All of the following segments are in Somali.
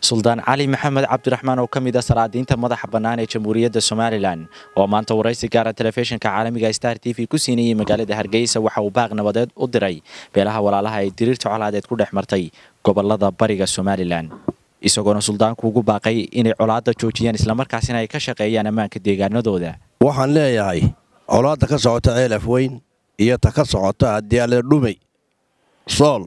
suldaan cali maxamed cabdiraxmaan oo ka mid ah salaadiinta madaxa bannaan ee jamhuuriyadda somalilan oo maanta waraysi gaara telefishinka caalamiga star t v ku siinayay magaalada hargeysa waxa uu baaq nabadeed u diray beelaha walaalaha ay diriirta colaadeed ku dhex martay gobolada bariga somalilan isagoona suldaanku ugu baaqay inay colaadda joojiyaan islamarkaasina ay ka shaqeeyaan ammaanka deegaanadooda waxaan leeyahay colaadda ka socota ceelaf weyn iyo ta ka socota hadyaale dhumay sool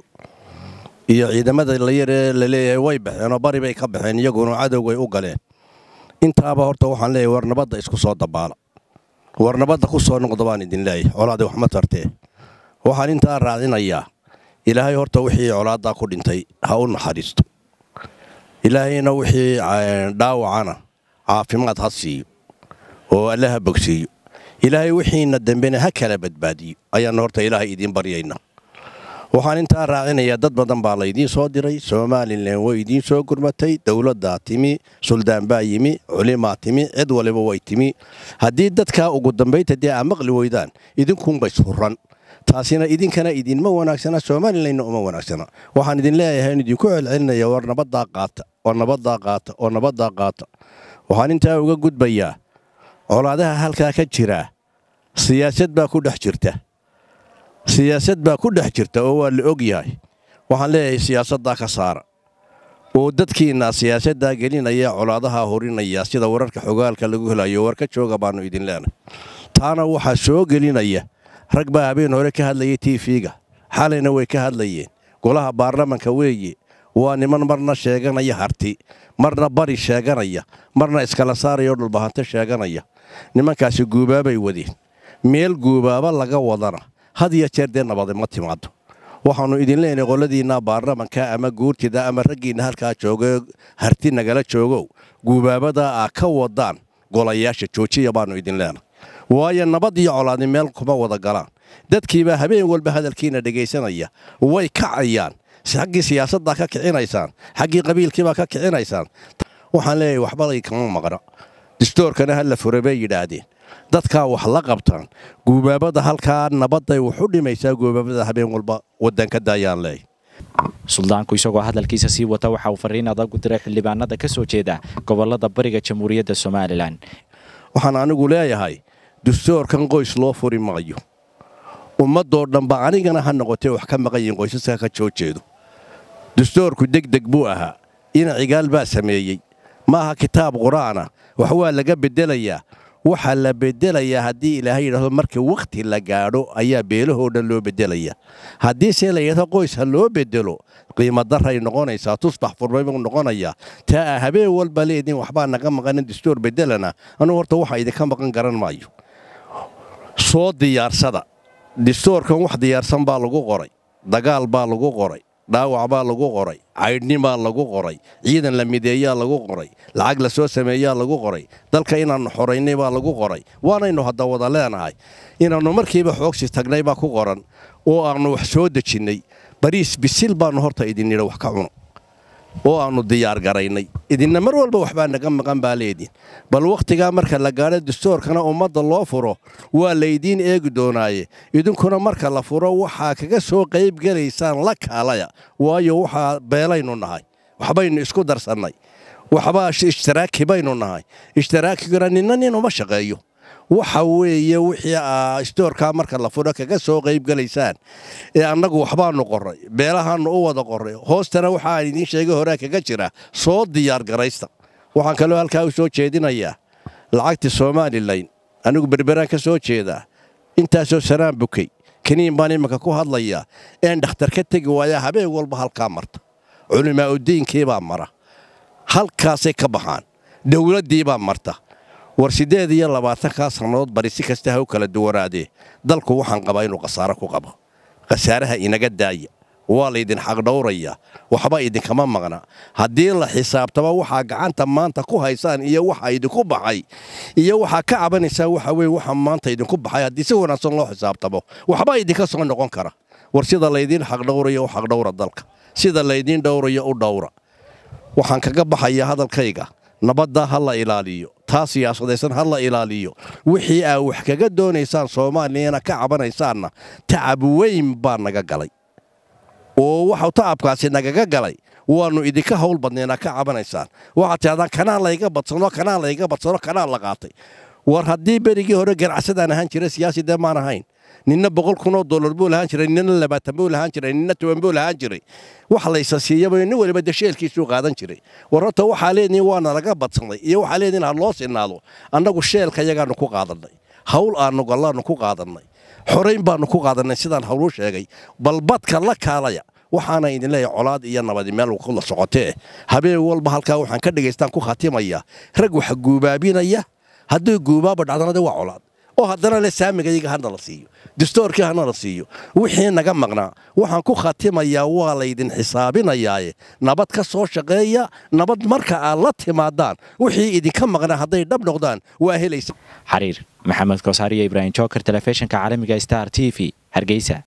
iyo ciidamada la yaree la leeyahay way baxeenoo bari bay ka baxeen iyaguna cadowgay u galeen intaaba horta waxaan leeyahay war nabadda isku soo dabaala war nabadda ku soo noqda baan idin leeyahay colaadda wax ma tartee waxaan intaa raacinayaa ilaahay horta wixii colaaddaa ku dhintay ha u naxariisto ilaahayna wixii dhaawacana caafimaad ha siiyo oo alle ha bogsiiyo ilaahay wixiina dambena ha kala badbaadiyo ayaanna horta ilaahay idiin baryaynaa waxaan intaa raacinayaa dad badan baa laydiin soo diray somalilan way idiin soo gurmatay dowladdaa timi suldaan baa yimi culimaa timi cid waliba way timi haddii dadkaa ugu dambaynta dee aa maqli weydaan idinkuunbay surran taasina idinkana idinma wanaagsana somalilanna uma wanaagsana waxaan idin leeyahay in idinku celcelinaya war nabaddaa qaata oo nabaddaa qaata oo nabaddaa qaata waxaan intaa uga gudbayaa colaadaha halkaa ka jiraa siyaasad baa ku dhex jirta siyaasad baa ku dhex jirta oo waa la og yahay waxaan leeyahay siyaasaddaa ka saara oo dadkiinna siyaasaddaa gelinaya colaadaha horinaya sida wararka xogaalka lagu helayo war ka jooga baannu idin leenahay taana waxaa soo gelinaya rag baa habeen hore ka hadlayay tiifiga xalayna way ka hadlayeen golaha baarlamanka weeye waa niman marna sheeganaya harti marna bari sheeganaya marna iskala saarayao dhulbahanto sheeganaya nimankaasi guubaabay wadeen meel guubaaba laga wadana had iyo jeer dee nabade ma timaado waxaannu idin leenahay qoladiinna baarlamanka ama guurtida ama raggiinna halkaa jooga harti nagala joogow guubaabada aa ka wadaan golayaasha joojiya baannu idin leenahay waayo nabad iyo colaadi meel kuma wada galaan dadkiibaa habeen walba hadalkiina dhegaysanaya way kacayaan xaggii siyaasaddaa ka kicinaysaan xaggii qabiilkiibaa ka kicinaysaan waxaan leeyahay waxbalay kama maqna distoorkana ha la fura bay yidhaahdeen dadkaa wax la qabtaan guubaabada halkaa nabadday wax u dhimaysaa guubaabada habeen walba waddanka daayaan leeyahy suldaanku isagoo hadalkiisa sii wata waxa uu fariin adag u diray xildhibaanada ka soo jeeda gobolada bariga jamhuuriyadda somalilan waxaan anigu leeyahay dastoorkan qoys loo furi maayo ummadoo dhanba anigana ha noqotee wax ka maqan yihiin qoysaska ka soo jeedo dastoorku degdeg buu ahaa ina cigaal baa sameeyey ma aha kitaab qur'aana wax waa laga beddelayaa waxaa la beddelayaa haddii ilaahay yidhaahdo marka wakhti la gaadho ayaa beelahoo dhan loo beddelayaa haddiise la yidhahdo qoys ha loo beddelo qiimadarray noqonaysaa tusbax furmay buu noqonayaa taa a habeen walba leediin waxbaa naga maqanin dastoor beddelana anugu horta waxa idinka maqan garan maayo soo diyaarsada dastoorkan wax diyaarsan baa lagu qoray dagaal baa lagu qoray dhaawac baa lagu qoray caydhni baa lagu qoray ciidan la mideeyaa lagu qoray lacag la soo sameeyaa lagu qoray dalka inaannu xoraynay baa lagu qoray waanaynu hadda wada leenahay inaannu markiiba xoogsi tagnay baa ku qoran oo aannu wax soo dejinnay bariis bisil baannu horta idin nidha wax ka cuno oo aannu diyaar garaynay idinna mar walba waxbaa naga maqan baa leediin bal wakhtigaa marka la gaadho dastoorkana ummadda loo furo waa laydiin eegi doonaaye idinkuna marka la furo waxaa kaga soo qayb gelaysaan la kaalaya waayo waxaa beelaynu nahay waxbaynu isku darsannay waxbaa ishtiraaki baynu nahay ishtiraakiguna ninna nin uma shaqeeyo waxa weeye wixii aa istoorkaa marka la furo kaga soo qayb gelaysaan ee annagu waxbaannu qorray beelahaannu u wada qorray hoostana waxaan idiin sheegay horaa kaga jira soo diyaar garaysta waxaan kaloo halkaa u soo jeedinayaa lacagtii somalilan anigu berberaan ka soo jeedaa intaasoo sanaan bukay kaniin baan imanka ku hadlayaa een dhakhtar ka tegi waayaa habeen walba halkaa marta culimaa'udiinkiibaa mara halkaasay ka baxaan dowladdiibaa marta war siddeed iyo labaatankaa sannadood bari si kasta ha u kala duwanaadee dalku waxaan qabaa inuu khasaaro ku qabo khasaaraha inaga daaya waa laydin xaqdhowrayaa waxba idinkama maqna haddii la xisaabtaba waxaa gacanta maanta ku haysaan iyo waxa idinku baxay iyo waxaa ka cabanaysaan waxa weye waxa maanta idinku baxay haddii si wanaagsan loo xisaabtamo waxba idinka soo noqon kara war sida laydiin xaqdhowraya u xaqdhowra dalka sida laydiin dhowraya u dhowra waxaan kaga baxayaa hadalkayga nabadda ha la ilaaliyo taa siyaasadaysan ha la ilaaliyo wixii aa wax kaga doonaysaan soomaaliyana ka cabanaysaanna tacab weyn baa naga galay oo waxau tacabkaasi nagaga galay waannu idinka hawl badnaynaa ka cabanaysaan waxaad tihahdaan kanaan layga badsano kanaan layga badsano kanaan la qaatay war haddii berigii hore ganacsadaan ahaan jira siyaasi dee maan ahayn ninna boqol kunoo dollar buu lahaan jiray ninna labaatan buu lahaan jiray ninna toban buu lahaan jiray wax laysa siiyaba nin waliba dasheelkiisuu qaadan jiray war horta waxaa leedihin waana laga badsanay iyo waxaa leedihin ha loo sinaado annagu sheelka yagaannu ku qaadannay hawl aannu gallaannu ku qaadannay xorayn baannu ku qaadannay sidaan hawluu sheegay bal badka la kaalaya waxaana idin leeyahay colaad iyo nabadi meel kula socotee habeen walba halkaa waxaan ka dhegaystaan ku khatimayaa rag waxa guubaabinaya haddii guubaaba dhacdana waa colaad oo haddana le saamigayaga hana la siiyo dastoorkii hana la siiyo wixii naga maqnaa waxaan ku khatimayaa waa laydin xisaabinayaaye nabad ka soo shaqeeya nabad marka aad la timaadaan wixii idinka maqnaa hadday dhab noqdaan waa helaysa xariir maxamed koosaariyo ibraahim joker telefishinka caalamiga star t v hargeysa